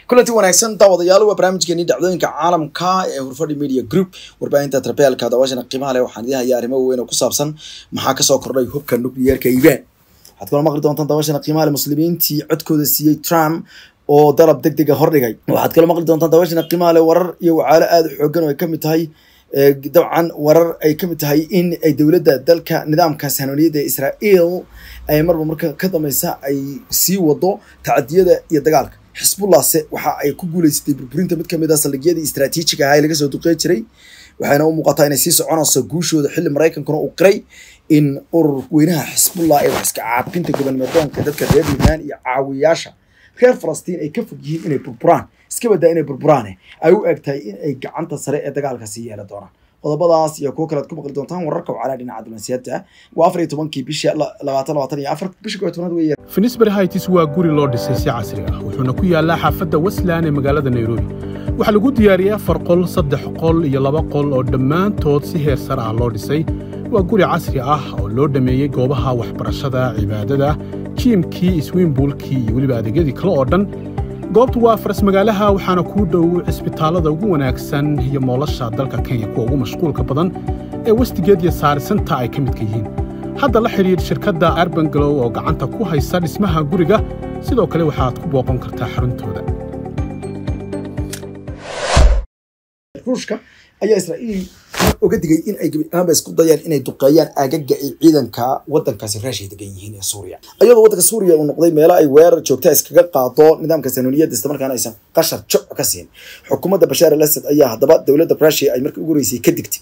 kulanti wanaagsan daawadayaal waa barnaamijkeeni dhacdooyinka caalamka ee hurfadhi media group warbaahinta trabeelka daawashana qiimaha leh waxaan idin hayaa arrimo waaweyn oo ku saabsan maxaa kasoo kordhay hubka nukliyeerka iiraan waxaad kula maqli doontaan daawashana qiimaha leh muslimiintii codkooda siiyey trump oo dalab deg dega hordhigay waxaad kala maqli doontaan daawashana qiimaha leh warar iyo wacaalo aada u xoogan oo ay kamid tahay dabcan warar ay kamid tahay in ay dowladda dalka nidaamka sahanoniyadda ee israel ay marba marka ka dambeysa ay sii wado tacadiyada iyo dagaalka xisbullahse waxa ay ku guuleysatay burburinta mid kamid ah saldhigyadii istraatiijiga ahaa ee laga soo duqey jiray waxayna u muuqataa inay sii soconayso guushooda xilli maraykankuna uu qiray in urur weynaha xisbullah ee wax iska caabinta gobolmeedoonka dadka reer yuunaan iyo caawiyaasha reer falastiin ay ka fog yihiin inay burburaan iska badaa inay burburaane ay u eg tahay in ay gacanta sare ee dagaalka sii yeelan doonaan qodobadaas iyo kuwo kalead ku maqli doontaan wararka wacalaa dhinaca diblomaasiyadda waa afar iyo tobankii bisha labaatan labaatan iyo afar bisha koo tobnaad weeye finisbury heights waa guri loo dhisay si casri ah wuxuuna ku yaallaa xaafadda westland ee magaalada nairobi waxaa lagu diyaariyey afar qol saddex qol iyo laba qol oo dhammaantood si heer sare ah loo dhisay waa guri casri ah oo loo dhammeeyey goobaha waxbarashada cibaadada jiimkii iswiimbuulkii iyo weliba adeegyadii kale oo dhan goobtu waa faras magaalaha waxaana kuu dhow cisbitaallada ugu wanaagsan iyo moolasha dalka kenya kuwa ugu mashquulka badan ee westigeed iyo saarisanta ay ka midka yihiin hadda la xidhiidh shirkadda arbangalow oo gacanta ku haysa dhismaha guriga sidoo kale waxaad ku booqan kartaa xaruntooda ruushka ayaa israa'iil oga digay in ay gebi ahaanba isku dayaan inay duqeeyaan aagaga ay ciidanka wadankaasi raashiya degan yihiin ee suuriya iyadoo waddanka suuriya uu noqday meelo ay weerar joogta iskaga qaado nidaamka sanoniyadda islamarkaana aysan qashar joc ka siin xukuumadda bashaar al asad ayaa haddaba dowladda rushia ay markii ugu horeysay ka digtay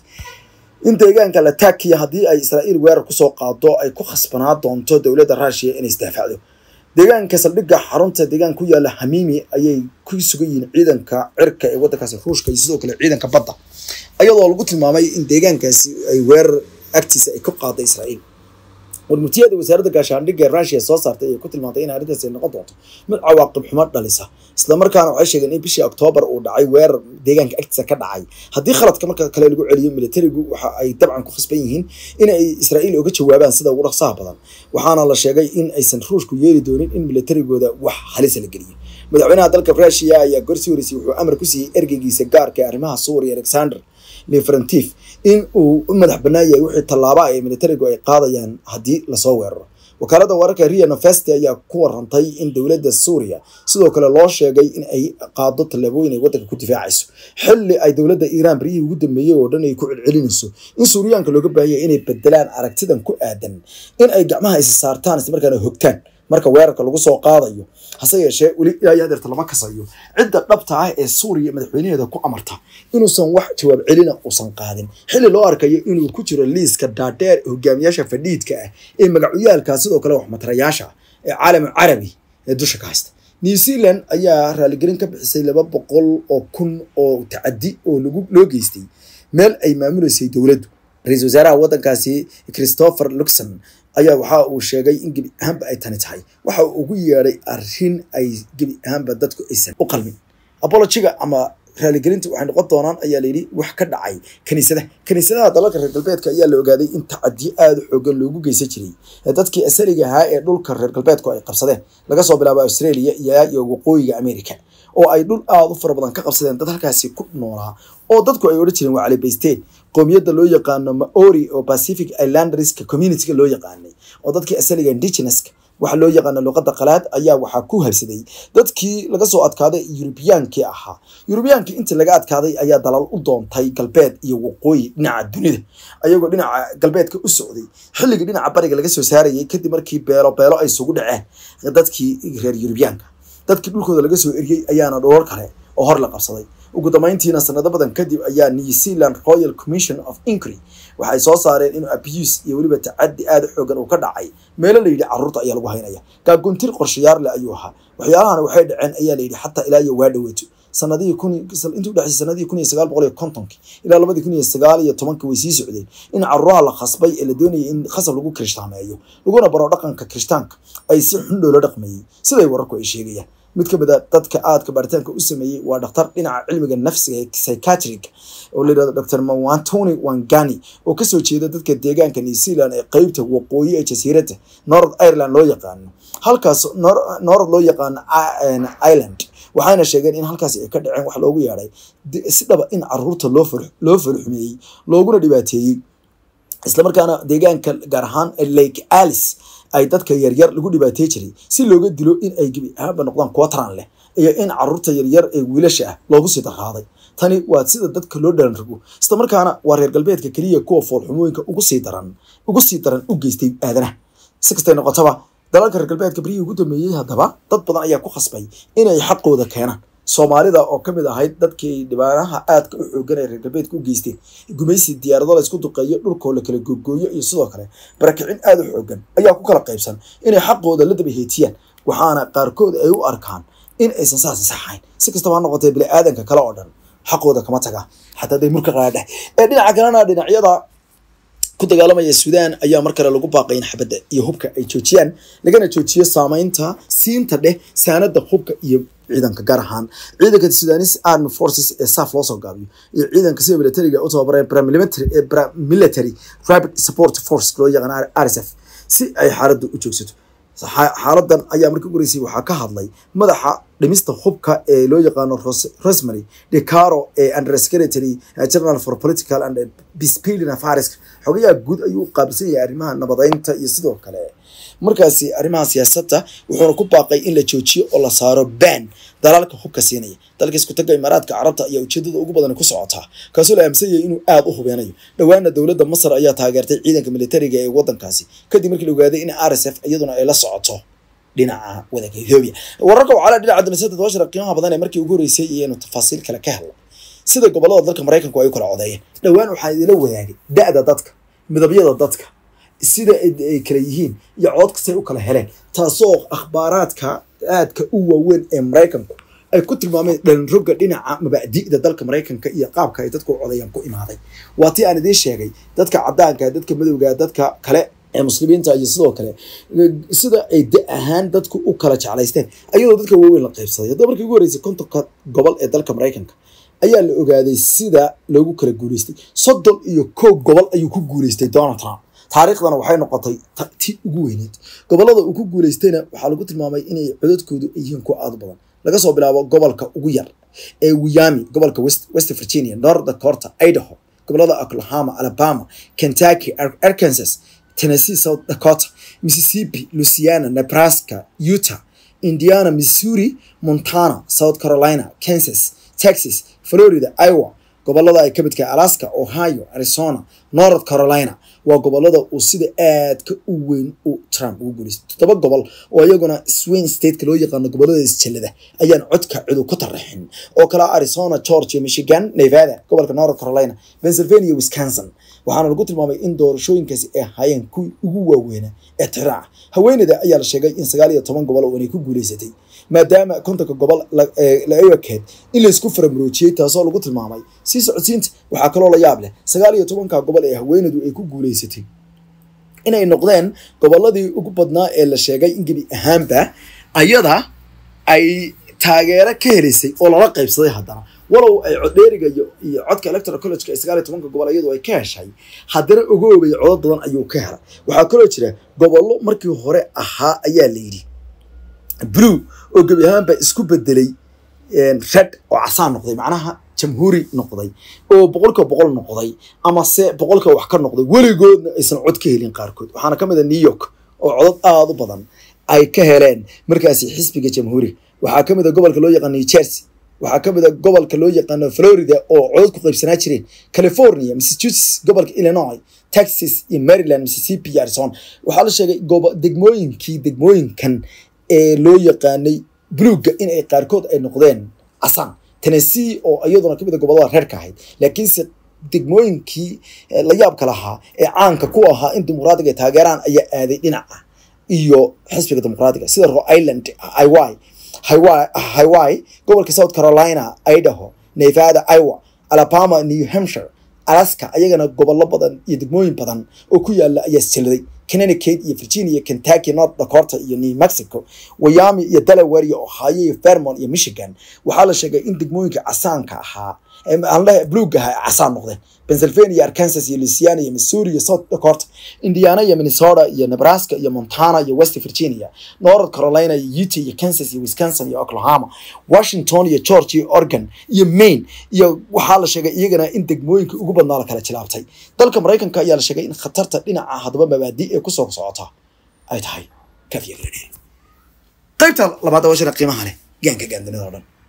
in deegaanka latakiya haddii ay israa'iil weerar kusoo qaado ay ku khasbanaa doonto dowladda rushia inay isdaafacdo deegaanka saldhigga xarunta deegaan ku yaala hamimi ayay ku sugan yihiin ciidanka cirka ee waddankaasi ruushka iyo sidoo kale ciidanka badda ayadoo lagu tilmaamay in deegaankaasi ay weerar agtiisa ay ku qaaday israa'iil warmurtiyada wasaaradda gaashaandhigga ee rushia soo saartay ayay ku tilmaantay in arrintaasi ay noqon doonto mid cawaaqib xumo dhalisa islamarkaana waxay sheegeen in bishii oktoobar uu dhacay weerar deegaanka agtiisa ka dhacay haddii khaladka marka kale lagu celiyo militarigu waxa ay dabcan ku khasban yihiin in ay israa'iil oga jawaabaan sida ugu dhaqsaha badan waxaana la sheegay in aysan ruushku yeeli doonin in militarigooda wax halisa la geliyo madaxweynaha dalka rushia ayaa gorsii horeysay wuxuu amar ku siiyey ergeygiisa gaarka ee arrimaha suuriya alexander leferentif in uu u madax bannaan yahay wixii tallaaba ay militarigu ay qaadayaan haddii lasoo weeraro wakaaladda wararka ria novesti ayaa ku warantay in dowladda suuriya sidoo kale loo sheegay in ay qaado tallaabooyin ay waddanka ku difaacayso xilli ay dowladda iiraan baryihii ugu dambeeyey oo dhan ay ku celcelinayso in suuriyaanka looga baahanya inay bedelaan aragtidan ku aadan in ay gacmaha isa saartaan islamarkaana hogtaan marka weerarka lagu soo qaadayo hase yeeshee weli ilaa iyo hadeerta lama kasayo cidda dhabta ah ee suuriya madaxweynaheeda ku amarta inuusan wax jawaab celina uusan qaadin xilli loo arkayo inuu ku jiro liiska dhaadheer hogaamiyaasha fadhiidka ah ee magacyaalka sidoo kale waxmatarayaasha ee caalam carabi ee dusha ka haysta new zealand ayaa raaligelin ka bixisay laba boqol oo kun oo tacadi oo lagu loo geystay meel ay maamuleysay dowladdu ra-iisul wasaaraha waddankaasi christopher luxon ayaa waxa uu sheegay in gebi ahaanba ay tani tahay waxa uu ugu yeedhay arrin ay gebi ahaanba dadku aysan u qalmin abologiga ama raaligelinta waxay noqon doonaan ayaa layidhi wax ka dhacay kaniisadaha kaniisadaha dalalka reer galbeedka ayaa la ogaaday in tacadiyo aada u xoogan loogu geysan jiray dadkii asaliga ahaa ee dhulka reer galbeedku ay qabsadeen laga soo bilaabo australia iyo waqooyiga america oo ay dhul aada u fara badan ka qabsadeen dad halkaasi ku noolaa oo dadku ay odhan jireen waa calibaysteen qoomiyadda loo yaqaano maori oo pacific islanderska communityga loo yaqaanay oo dadkii asaliga indigenouska waxa loo yaqaana luqadda qalaad ayaa waxaa ku habsaday dadkii laga soo adkaaday yurubiyaankii ahaa yurubiyaankii intii laga adkaaday ayaa dalal u doontay galbeed iyo waqooyi dhinaca dunida ayagoo dhinaca galbeedka u socday xilligii dhinaca bariga laga soo saarayay kadib markii beelo beelo ay isugu dhaceen dadkii reer yurubiyaanka dadkii dhulkooda laga soo eriyey ayaana dhoor kale oo hor la qabsaday ugu dambeyntiina sanado badan kadib ayaa new zealand royal commission of inquiry waxay soo saareen inuu abuse iyo weliba tacadi aada u xoogan uu ka dhacay meelo la yidhi carruurta ayaa lagu haynaya gaaguntir qorshayaar leh ayuu ahaa waxyaalahana waxay dhaceen ayaa la yidhi xataa ilaa iyo waa dhaweeto sanadihii kun intii udhexaysay sanadihii kun iyo sagaal boqol iyo kontonkii ilaa labadii kun iyo sagaal iyo tobankii way sii socdeen in carruuraha la khasbay ee la doonayay in khasab lagu kirishhtaameeyo laguna baro dhaqanka kirishtaanka ay si xun loola dhaqmayey siday wararku ay sheegayaan mid ka mid a dadka aadka baaritaanka u sameeyey waa dhakhtar dhinaca cilmiga nafsiga ee psychiatric oo la yidhahdo dr mawantoni wangani oo kasoo jeeda dadka deegaanka new zealand ee qeybta waqooyi ee jasiiradda north ireland loo yaqaano halkaas north loo yaqaano ireland waxayna sheegeen in halkaasi ay ka dhaceen wax loogu yeedhay si dhaba in caruurta loo fal loo falxumeeyey looguna dhibaateeyey islamarkaana deegaanka gaar ahaan lake alice ay dadka yaryar lagu dhibaatey jiray si looga dilo in ay gebi ahaanba noqdaan kuwa taran leh iyo in caruurta yaryar ee wiilasha ah loogu sii darraaday tani waa sida dadka loo dhalan rago islamarkaana waa reer galbeedka keliya kuwa foolxumooyinka ugu sii daran ugu sii daran u geystay aadanaha si kastay noqotaba dalalka reer galbeedka berihii ugu dambeeyey haddaba dad badan ayaa ku khasbay inay xaqooda keenaan soomaalida oo kamid ahayd dadkii dhibaanaha aadka u xoogan ee reer galbeedka u geysteen gumaysi diyaarado la isku duqeeyo dhulkoo la kala googooyo iyo sidoo kale barakicin aada u xoogan ayaa ku kala qaybsan inay xaqooda la daba heetiyaan waxaana qaarkood ay u arkaan in aysan saasi saxayn si kastaba ha noqotee bini aadanka kale oo dhan xaqooda kama taga xataa day murka qaadheh ee dhinaca kalena dhinacyada ku dagaalamaya suudaan ayaa mar kale lagu baaqay in xabadda iyo hubka ay joojiyaan lagana joojiyo saameynta siinta dheh saanada hubka iyo ciidanka gaar ahaan ciidanka sudanis army forces ee saf loo soo gaabiyo iyo ciidanka sida militariga u tababareen paramilitary rapid support force loo yaqaan rsf si ay xaaladdu u joogsato xaaladan ayaa markii ugu horeysay waxaa ka hadlay madaxa dhimista hubka ee loo yaqaano rosemary decaro ee under secretary general for political and peacebuilding affairs xogayaha guud ayuu u qaabilsan yahay arrimaha nabadeynta iyo sidoo kale markaasi arrimaha siyaasadda wuxuuna ku baaqay in la joojiyo oo la saaro ban dalaalka hubka siinaya dalka isku taga imaaraadka carabta ayaa ujeedada ugu badan ku socotaa kaasoo la aaminsan yahay inuu aada u hubeynayo dhowaana dowladda masar ayaa taageertay ciidanka militariga ee wadankaasi kadib markii la ogaaday in r s f iyaduna ay la socoto dhinaca wadanka ethoobia wararka wacala dhinaca damisada todoba qiimaha badan ee markii ugu horeysay iyaynu tafaasiil kale ka helno sida gobolada dalka maraykanku ay u kala codeeyeen dhowaan waxaa idila wadaagay da-da dadka midabyada dadka sida ay kala yihiin iyo cood kastay u kala heleen taasoo akhbaaraadka aadka u waaweyn ee maraykanku ay ku tilmaameen dhalinroga dhinaca mabacdi'da dalka maraykanka iyo qaabka ay dadku codayaan ku imaaday waa tii aan idiin sheegay dadka cadaanka dadka madowga dadka kale ee muslimiinta iyo sidoo kale sida ay da ahaan dadku u kala jeclaysteen ayadoo dadka waaweyn la qaybsaday haddaba markii ugu horeysay kontonka gobol ee dalka maraykanka ayaa la ogaaday sida loogu kala guuleystay soddon iyo kow gobol ayuu ku guuleystay donald trump taariikhdana waxay noqotay ti ugu weyneed gobolada uu ku guuleystayna waxaa lagu tilmaamay inay codadkoodu ay yihiin kuwa aada badan laga soo bilaabo gobolka ugu yar ee wiyami gobolka west virginia north dakota idaho gobolada oklahoma alabama kentucky arkansas tennessee south dakota mississippi louisiana nebraska utah indiana missouri montana south carolina kansas texas florida iowa gobolada ay ka midkahay alaska ohio arizona north carolina waa gobolada uu sida aadka u weyn u trump ugu guuleystay toddoba gobol oo iyaguna swing stateka loo yaqaano gobolada isjallada ayaan codka cidu ku taraxin oo kala arizona georgia michigan nevada gobolka north carolina pennsylvania wisconsin waxaana lagu tilmaamay in doorashooyinkaasi ay ahaayeen kuwii ugu waaweynaa ee tiraaca haweeneyda ayaa la sheegay in sagaal iyo toban gobol oo inay ku guuleysatay maadaama kontonka gobol la ewakeed in laysku faramuroojiyey taasoo lagu tilmaamay sii socodsiinta waxaa kaloo la yaab leh sagaal iyo tobanka gobol ee haweeneydu ay ku guuleysatay inay noqdeen goboladii ugu badnaa ee la sheegay in gebi ahaanba ayada ay taageero ka helaysay oo lala qaybsaday haddana walow ay coddheeriga iyo codka electoral collegeka ee sagaal iyo tobanka gobol iyadu ay ka heshay haddana ogoobay codad badan ayuu ka helay waxaa kaloo jira gobollo markii hore ahaa ayaa la yidhi blue oo gebi ahaanba isku bedelay red oo casaan noqday macnaha jamhuuri noqday oo boqolka boqol noqday ama se boqolka wax ka noqday weligoodna aysan cod ka helin qaarkood waxaana ka mid a new york oo codad aada u badan ay ka heleen markaasi xisbiga jamhuuriga waxaa ka mid a gobolka loo yaqaan new jersey waxaa ka mid a gobolka loo yaqaano florida oo codad ku qaybsanaa jireen california massachusetts gobolka illinois texas iyo maryland mississippi iyo arizona waxaa la sheegay degmooyinkii degmooyinkan ee loo yaqaanay buluugga in ay qaarkood ay noqdeen casaan tennessee oo iyaduna kamid a gobolada reerka ahayd laakiinse degmooyinkii la yaabka lahaa ee caanka ku ahaa in dimuqraadiga ay taageeraan ayaa aaday dhinaca iyo xisbiga dimuqraadiga sida ro island iwy hawaii gobolka south carolina idaho nevada iowa alabama new hampshire alaska ayagana gobollo badan iyo degmooyin badan oo ku yaala ayaa isjilladay connecticut iyo virginia kentucky north dakota iyo new mexico wyoming iyo delaware iyo ohio iyo vermont iyo michigan waxaa la sheegay in degmooyinka casaanka ahaa aan leeyahay bluug ahaa ay casaan noqdeen pennsylvania arkansas iyo louisiana iyo missouri iyo south dakota indiana iyo minnesota iyo nebraska iyo montana iyo west virginia north carolina iyo utah iyo kansas iyo wisconsin iyo oklahoma washington iyo georgia iyo oregon iyo maine iyo waxaa la sheegay iyagana in degmooyinka ugu badnaa la kala jilaabtay dalka maraykanka ayaa la sheegay in khatarta dhinaca hadaba mabaadi ee kusoo socota ay tahay kafiya qaybta labaad waa shira qiimaha leh gaanka gaandunida oo dhan